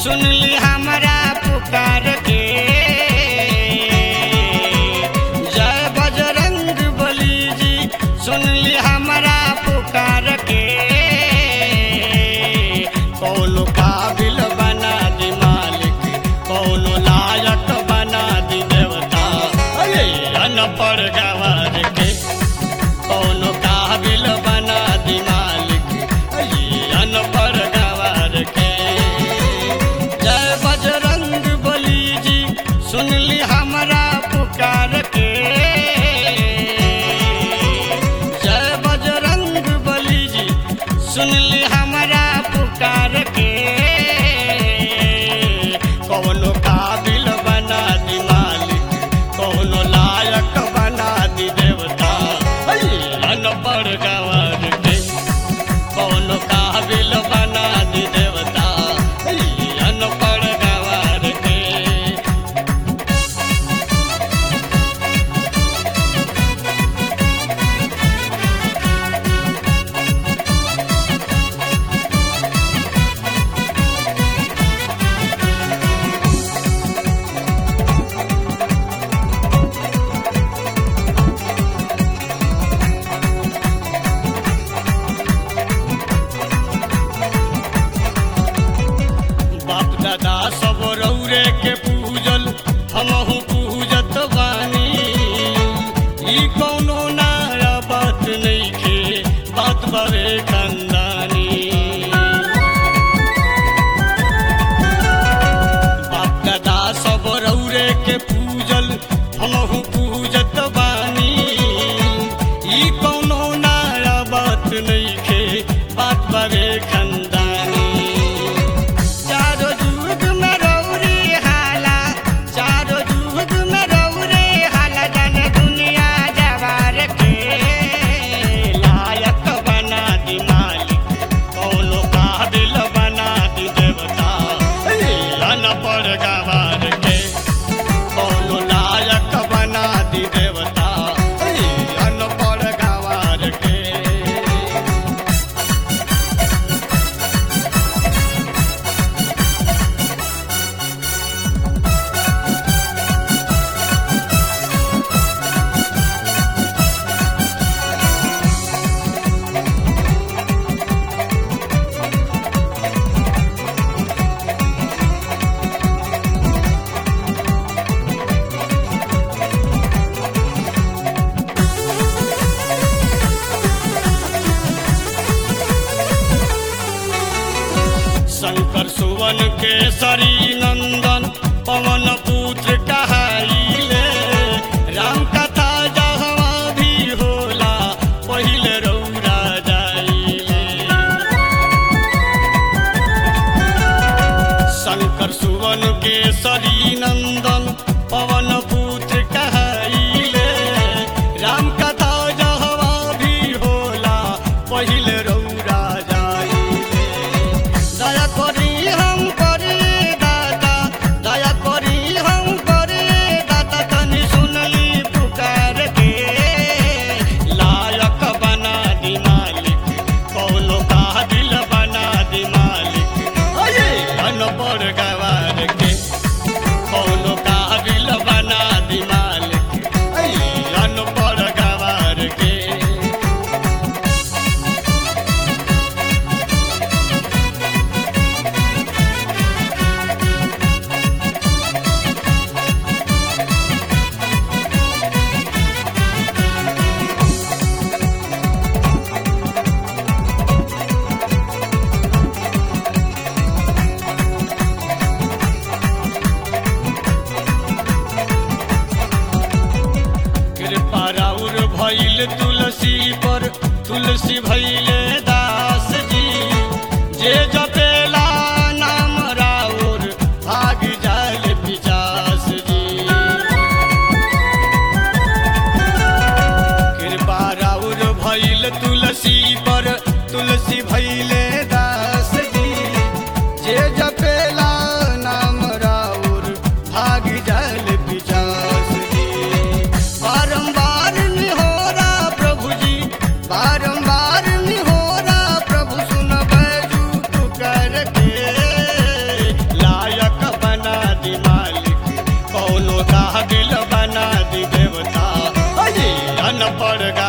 सुनली हमरा पुकार के जय बजरंग बली जी सुनली हमरा पुकार के कौनो काबिल बना दी मालिक कौनो लायक बना दी देवता अरे अनपढ़ गवार के कौनो काबिल बना दी मालिक अरे अनपढ़ गवार के जय बजरंग बली जी सुनली हमरा पुकार के जय बजरंग बली जी सुनली हमरा पुकार के कौनो काबिल बना दी मालिक कौनो लायक बना दी देवता अनपढ़ गवार के कौनो काबिल बना दी देवता अनपढ़ गवार के बाप दादा सब रौरे के पूजल हमहू पूजत बानी ई कौनो नया बात नइखे बात बावे खानदानी बाप दादा सब रौरे के पूजल हमहू पूजत बानी ई कौनो नया बात नइखे बात बावे खानदानी चारो जुग में रौरे हाला चारो जुग में रौरे हाला जन दुनिया जवार के लायक बना दी मालिक कौनो काबिल बना दी देवता अनपढ़ गवार के कौनो लायक बना दी देवता अनपढ़ गवार के शंकर सुवन केसरी नंदन पवन पुत्र कहाइले राम कथा जहवा भी होला पहिले रौरा जाइले शंकर सुवन केसरी नंदन पवन पुत्र कहाइले राम कथा जहवा भी होला पहिले रौरा जाइले दया करी हम करे दादा दया करी हम करे दादा तनी सुनली पुकार के लायक बना दी मालिक कौनो काबिल बना दी मालिक अये अनपढ़ गवार के कौनो काबिल बना दी मालिक अये अनपढ़ गवार के कृपा राउर भइल तुलसी पर तुलसी भइले दास जी जे जपेला नाम राउर भाग जाल पिचास जी कृपा राउर भइल तुलसी पर तुलसी भइले दास जी जे जपेला नाम राउर भाग जाल पिचास जी बारंबार निहोरा प्रभु जी बारंबार निहोरा प्रभु सुन बैजू पुकार के पर